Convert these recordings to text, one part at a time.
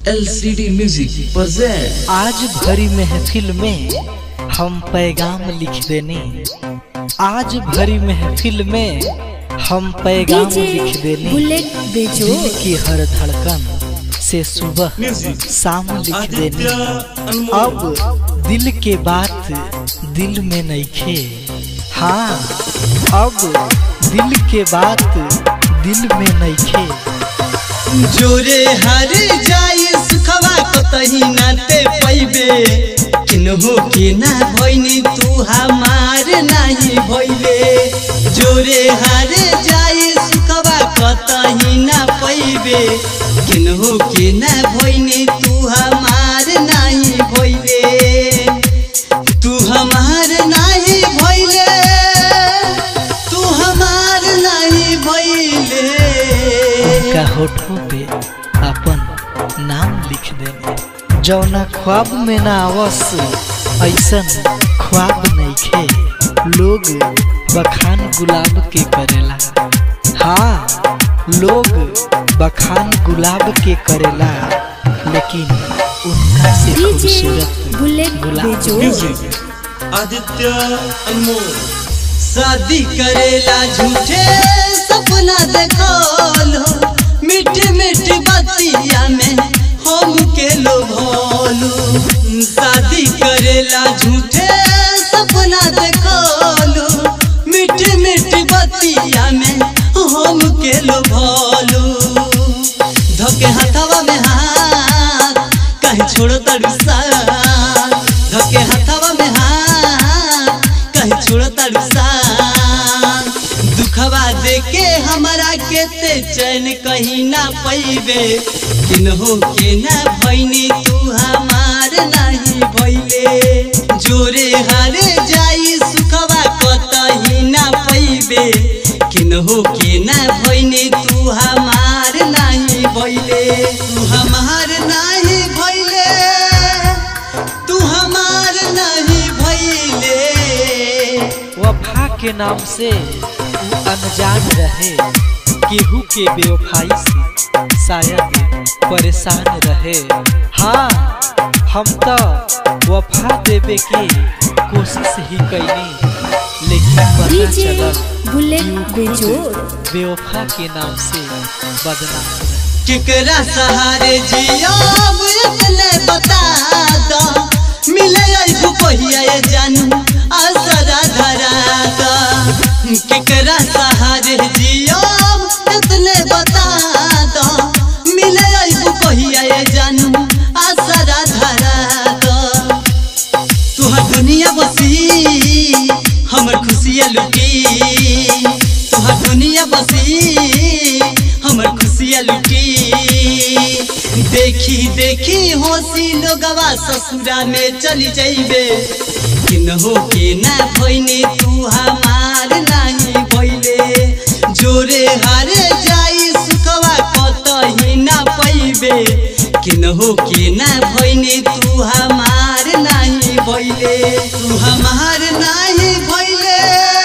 LCD music present आज भरी महफिल में हम पैगाम लिख देने आज भरी महफिल में हम पैगाम लिख देने बुलेट बेजो दिल की हर धड़कन से सुबह शाम लिख देने अब दिल के बात दिल में नइखे हाँ अब दिल के बात दिल में नइखे जोरे हर जाई सुखवा कतही नाते पैबे किन्हो के ना भइनी तू हमार नाही भइले जोरे हर जाई सुखवा कतही ना पैबे किन्हो के ना भइनी तू हमार नाही भइले तू हमार नाही भइले तू हमार नाही भइले उनका होठों पे अपन नाम लिख देने जौना ख्वाब में ना आवस ऐसन ख्वाब नइखे लोग बखान गुलाब के करेला हाँ लोग बखान गुलाब के करेला लेकिन उनका से डीजे खूबसूरत बुलेट गुलाब बेजो आदित्य अनमोल शादी करेला झूठे सपना देखलो मीठी मीठी बतिया में हम के लोभलू शादी करेला झूठे सपना देखलो मीठी मीठी बतिया में हम के लोभलू धके हाथवा में हाथ कहीं छोड़ो तड़ू साथ धके हाथवा में हाथ कहीं छोड़ो तड़ू साथ दुखवा देके हमारा के ते चैन कहीं ना पैबे किन्हो के ना भइनी तू हमार नहीं भइले जोरे हारे जाई सुखवा कतही ना पैबे किन्हो के ना भइनी तू हमार नहीं भइले तू हमार नहीं भइले तू हमार नहीं भइले वफा के नाम से वो अनजान रहे केहू के बेवफाई से शायद परेशान रहे हाँ हम तो वफा देवे के कोशिश ही कैनी लेकिन पता डीजे चलल बुलेट बेजो बेवफा के नाम से बदनाम रहे केकरा सहारे जियाब इतने बता दो मिले आइबू पहिया ये जानू आसरा धरा दो केकरा सहारे जियाब इतने बता दो मिले आइबू पहिया ये जानू आसरा धरा दो तुहार दुनिया बसी हमर खुशिया लुटी तुहार दुनिया बसी हमर खुशिया लुटी देखी देखी होशी लोगवा ससुरा में चली जाइबे किन्हो के ना भइने तू हमार नहीं भइले जोरे हारे जाई सुखवा कतही ना पैबे किन्हो के ना भइने तू हमार नहीं भइले तू हमार नहीं भइले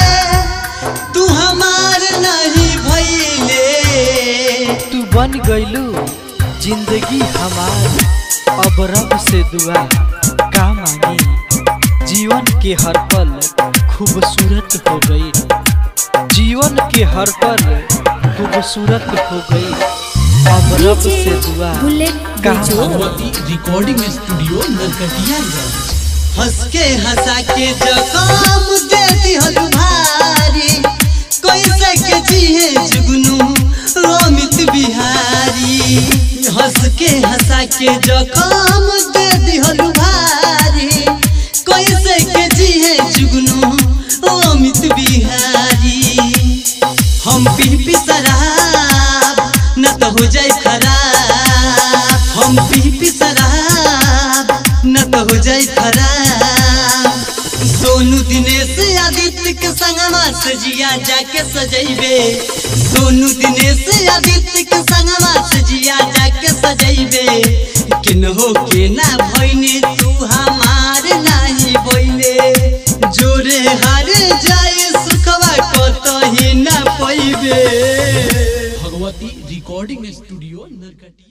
तू हमार नहीं भइले तू बन गईलू जिंदगी हमार अब रब से दुआ का मांगी जीवन के हर पल खूबसूरत हो गई जीवन के हर पल खूबसूरत हो गई अब रब डीजे से दुआ बुलेट का बेजो भगवती रिकॉर्डिंग स्टूडियो नरकटियागंज हंस के हंसा के जकाम दे दिहल भारी कैसे के जिहे जुगनू रोमित बिहारी हंस के हंसा के जकाम दे दिहल भारी कैसे के जिहे जुगनू रोमित बिहारी हम पी पी शराब न तो हो जाए खराब हम पी पी शराब न तो हो जाए खराब सोनू दिनेश आदित्य के संगमा सजिया जाके सजैबे सोनू दिनेश आदित्य के संगमा सजिया जाके सजैबे किन्हो के ना भइने तू हमार नाही भइले जोरे हारे जाए सुखवा कतही ना पैबे भगवती रिकॉर्डिंग स्टूडियो नरकटिया